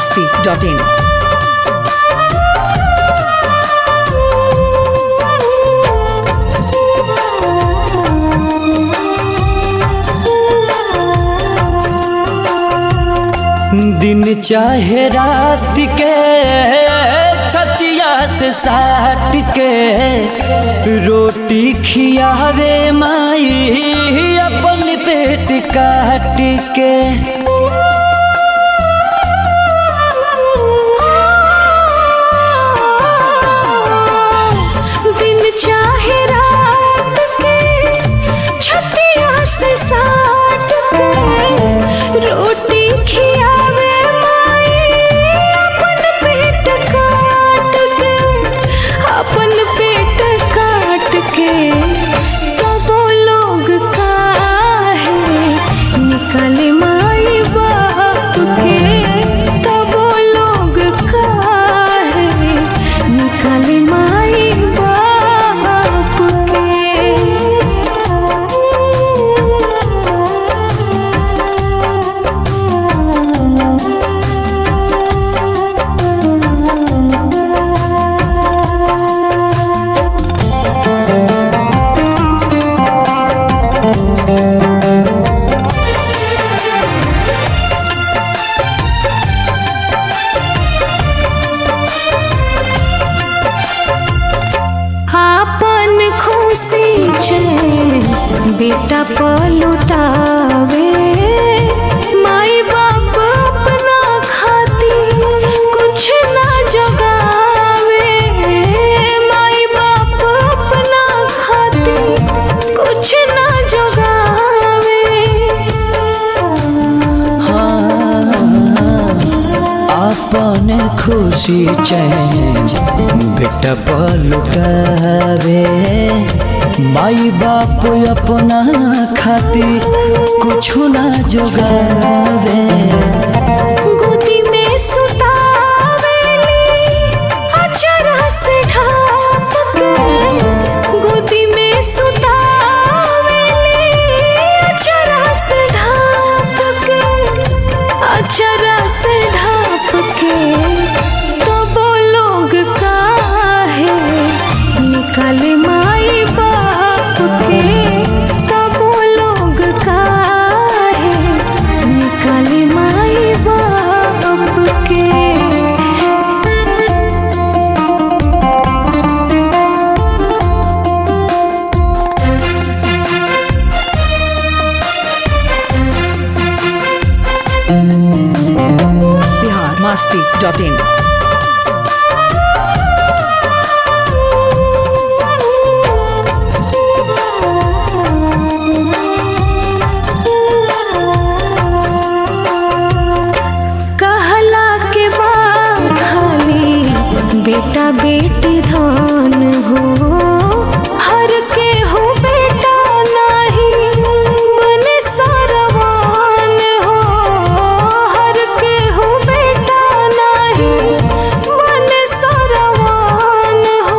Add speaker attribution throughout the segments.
Speaker 1: masti.in.
Speaker 2: दिन चाहे रात के छतिया से साट के रोटी खियावे माई अपन पेट काट के
Speaker 3: दिन चाहे रात के छतिया से साट के रोटी खियावे माई अपन पेट काट के अपन पेट काट के तबो लोग काहे निकले माई बाप के तबो लोग काहे निकले माई बाप के आपन खुशी छे बेटा पलुटावे माई बाप अपना खाती कुछ ना जगावे माई बाप अपना खाती कुछ ना जगावे
Speaker 2: अपन खुशी चैन बेटा पलुटावे माई बाप अपना खातिर कुछ ना जोगावे
Speaker 3: गोदी में सुतावेली अचरा से ढाप के गोदी में सुतावेली अचरा से ढाप के अचरा से ढाप के तो वो लोग काहे निकले माई बाप के तब वो लोग काहे निकले माई बाप के
Speaker 1: Bihar masti.in.
Speaker 3: कहला के बाद खाली बेटा बेटी धान हो हर के हो बेटा नहीं बने सरवान हो हर के हो बेटा नहीं बने सरवान हो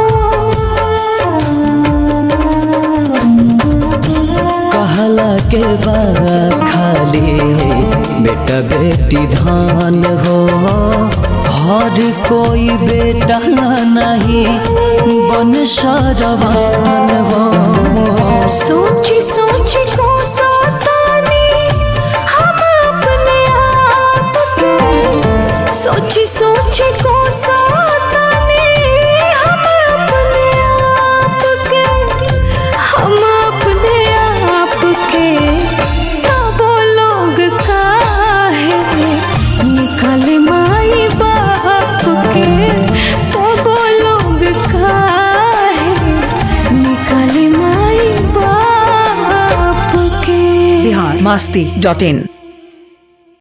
Speaker 2: कहला के बाद खाली बेटा बेटी धान हो हर कोई बेटा नहीं बन सरवान हो
Speaker 3: सोची सोची को सतानी हम अपने आप के सोची सोची को सतानी हम अपने आप के हम अपने आप के तब वो लोग काहे निकल माई बाप के तब वो लोग काहे निकल माई बाप के
Speaker 1: Bihar masti.in.